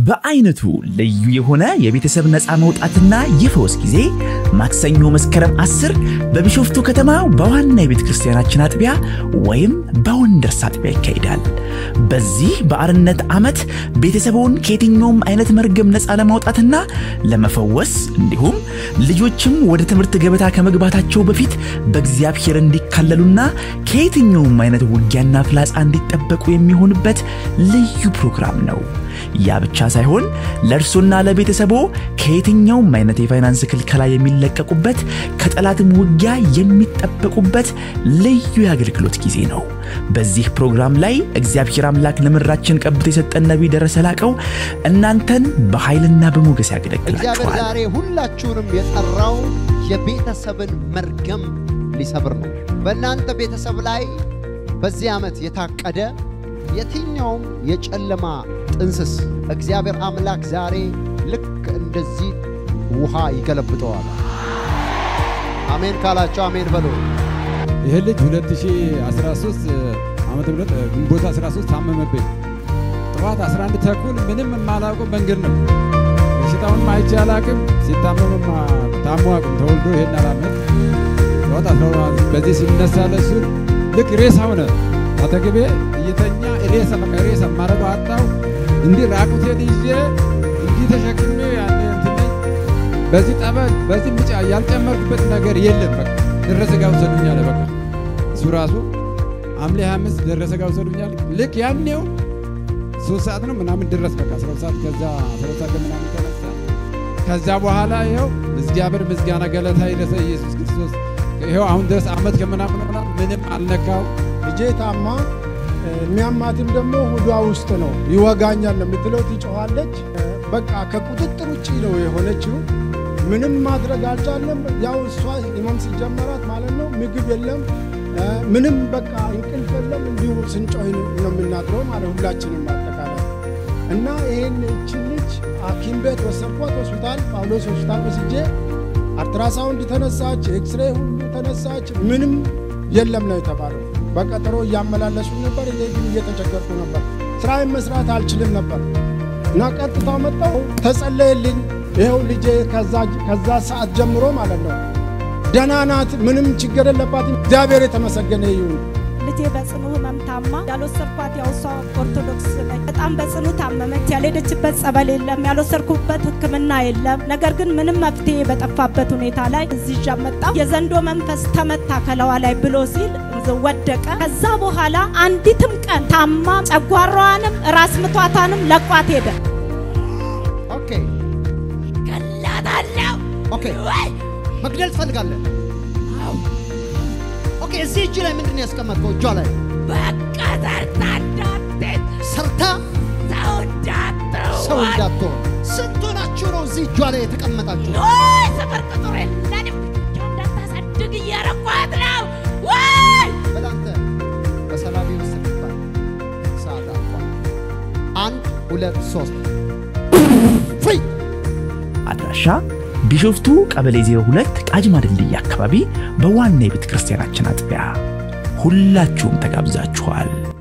በአይነቱ ልዩ የሆነ የቤተሰብ ነፃ መውጣትና የፈውስ ጊዜ ማክሰኞ መስከረም 10 በቢሾፍቱ ከተማ በዋና የቤተ ክርስቲያናችን አጥቢያ ወይም በወንደርስ አጥቢያ ይካሄዳል። በዚህ በአርነት ዓመት ቤተሰቡን ከየትኛውም አይነት መርገም ነፃ ለማውጣትና ለመፈወስ እንዲሁም ልጆችም ወደ ትምህርት ገበታ ከመግባታቸው በፊት በእግዚአብሔር እንዲካለሉና ከየትኛውም አይነት ውጊያና ፍላጻ እንዲጠበቁ የሚሆንበት ልዩ ፕሮግራም ነው። ያ ብቻ ሳይሆን ለእርሶና ለቤተሰቦ ከየትኛውም አይነት የፋይናንስ ክልከላ የሚለቀቁበት ከጠላትም ውጊያ የሚጠበቁበት ልዩ የአገልግሎት ጊዜ ነው። በዚህ ፕሮግራም ላይ እግዚአብሔር አምላክ ለምድራችን ቀብቶ የሰጠን ነቢይ ደረሰ ላቀው እናንተን በኃይልና በሞገስ እግዚአብሔር ያገለግላችኋል። ዛሬ ሁላችሁንም የጠራው የቤተሰብን መርገም ሊሰብር ነው። በእናንተ ቤተሰብ ላይ በዚህ ዓመት የታቀደ የትኛውም የጨለማ ጥንስስ እግዚአብሔር አምላክ ዛሬ ልክ እንደዚህ ውሃ ይገለብጠዋል። አሜን ካላቸው አሜን በሉ። ይህ ልጅ 2013 ዓመተ ምህረት ግንቦት 13 ታመመብኝ። ጠዋት 11 ተኩል ምንም የማላውቀው መንገድ ነው። በሽታውን አይቼ አላቅም። ሲታመምም ታሞ አቅም ተወልዶ ይሄን አላመት ጠዋት 12 በዚህ ሲነሳ ለሱ ልክ ሬሳ ሆነ። አጠገቤ እየተኛ ሬሳ በቃ ሬሳ ማረገው አጣው። እንዲህ ራቁቴን ይዤ እንዲህ ተሸክሜ ያለ እንትን ነኝ። በዚህ ጠበል በዚህ ምጫ ያልጨመርኩበት ነገር የለም። በቃ ደረሰ ጋር ውሰዱኝ አለ። በቃ እሱ ራሱ ሐምሌ 25 ደረሰ ጋር ውሰዱኝ አለ። ልክ ያኔው ሶስት ሰዓት ነው ምናምን ድረስ በቃ 12 ሰዓት ከዛ 12 ሰዓት ምናምን ተነሳ። ከዛ በኋላ ይኸው እግዚአብሔር ምስጋና ገለታ ይድረሰ ኢየሱስ ክርስቶስ ይኸው አሁን ድረስ ዓመት ከምናምን ምናምን ምንም አልነካው። ልጄ ታማ የሚያማትም ደግሞ ሆዷ ውስጥ ነው። ይወጋኛል ነው የምትለው፣ ትጮኻለች። በቃ ከቁጥጥር ውጭ ነው የሆነችው። ምንም ማድረግ አልቻለም። ያው እሷ ህመም ሲጀመራት ማለት ነው ምግብ የለም ምንም በቃ እንቅልፍ የለም። እንዲሁ ስንጮህ ነው የምናድረው ማለት ሁላችንም አጠቃላይ እና ይህን እችን ልጅ ሐኪም ቤት ወሰድኳት። ሆስፒታል ጳውሎስ ሆስፒታል ወስጄ አልትራሳውንድ ተነሳች፣ ኤክስሬ ሁሉ ተነሳች። ምንም የለም ነው የተባለው። በቀጠሮ እያመላለሱ ነበር። እኔ ግን እየተቸገርኩ ነበር። ስራዬን መስራት አልችልም ነበር እና ቀጥታ መጣሁ፣ ተጸለየልኝ። ይኸው ልጄ ከዛ ሰዓት ጀምሮ ማለት ነው ደህና ናት፣ ምንም ችግር የለባትም። እግዚአብሔር የተመሰገነ ይሁን። ልጄ በጽኑ ህመም ታማ ያልወሰድኳት ያው እሷ ኦርቶዶክስ ነች። በጣም በጽኑ ታመመች። ያልሄደችበት ጸበል የለም፣ ያልወሰድኩበት ሕክምና የለም። ነገር ግን ምንም መፍትሄ በጠፋበት ሁኔታ ላይ እዚህ ይዣ መጣሁ። የዘንዶ መንፈስ ተመታ ከለዋ ላይ ብሎ ሲል ወደቀ። ከዛ በኋላ አንዲትም ቀን ታማ ጨጓራዋንም ራስ ምቷታንም ለቋት ሄደ። ኦኬ ገላታለሁ ኦኬ፣ መግደል ትፈልጋለህ? ኦኬ፣ እዚህ እጅ ላይ ምንድን ነው ያስቀመጥከው? እጇ ላይ በቃ ሰርታ እንዳትሄድ ሰርታ ሰው እንዳትሆን ሰው እንዳትሆን። ስንት ሆናችሁ ነው እዚህ እጇ ላይ የተቀመጣችሁ? ወይ ሰፈር ቁጥር የለንም ብቻ እንዳታሳድግ እያረኳት ነው ወይ በላንተ በሰላም ውስጥ ይባል ሰዓት አልቋል። አንድ ሁለት ሶስት ፍሪ አድራሻ ቢሾፍቱ ቀበሌ 02 ቃጂማ ድልድይ አካባቢ በዋና የቤተ ክርስቲያናችን አጥቢያ። ሁላችሁም ተጋብዛችኋል።